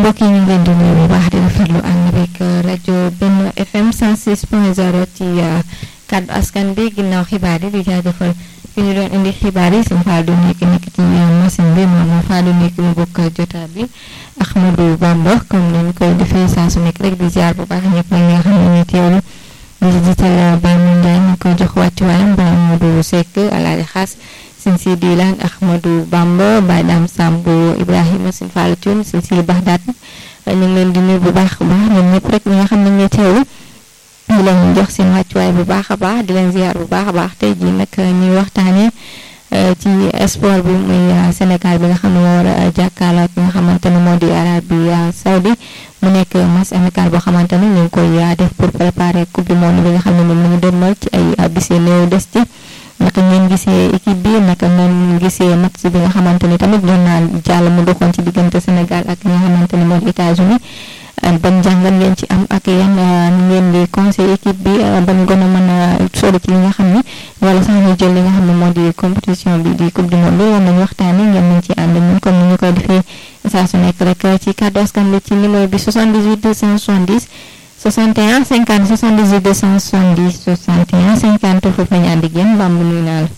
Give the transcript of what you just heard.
mbokk yi ñu ngi leen di nuyu bu baax di rafetlu ànd beeg rajo Benno FM 106.0 ci kàddu askan bi ginnaaw xibaar yi di jaajëfal fi ñu doon indi xibaar yi suñu Fallou nekk nekk ci machine bi moom Fallou nekk mu bokk jotaay bi Ahmadou Bamba comme ni ñu koy defee saa su nekk rek di ziar bu baax ñëpp ñi nga xam ne ñuy teewlu di jiital Baye Moundiaye ñu koy jox wàccuwaayam Baye Modou Seck Alaaji Xaas sin si diilaan Ahmadou Bamba Baye Dame Samb Ibrahima sin Fallou Thioune sin si Baxdaat ñu ngi leen di nuyu bu baax a baax ñoom ñëpp rek ñi nga xam ne ñuy teewlu di leen jox seen wàccuwaay bu baax a baax di leen ziar bu baax a baax tey jii nag ñuy waxtaanee ci sport bi muy Sénégal bi nga xam ne moo war a jàkkaarloo ak nga xamante ne moo di Arabie Saoudi mu nekk match amical boo xamante ne ñu ngi koy def pour préparer coupe du monde bi nga xam ne moom la ñu dënmal ci ay bis yu néew des ci naka ngeen gisee équipe bi naka ngeen gisee match bi nga xamante ni tamit doon naa jàll mu doxoon ci diggante Sénégal ak ñi nga xamante ni moo di États-Unis ban jàngat ngeen ci am ak yan ngeen di conseil équipe bi ban gën a mën a sori ci li nga xam ni wala sax ñu jël li nga xam ne moo di compétition bi di coupe du monde loolu nañu waxtaane ngeen nañ ci ànd ñun comme ni ñu koy defee saa su nekk rek ci kàddu askan bi ci numéro bi 78 270 61 50 78 270 61 50 foofu la ñu ànd ak yéen Bamb nuyu naa la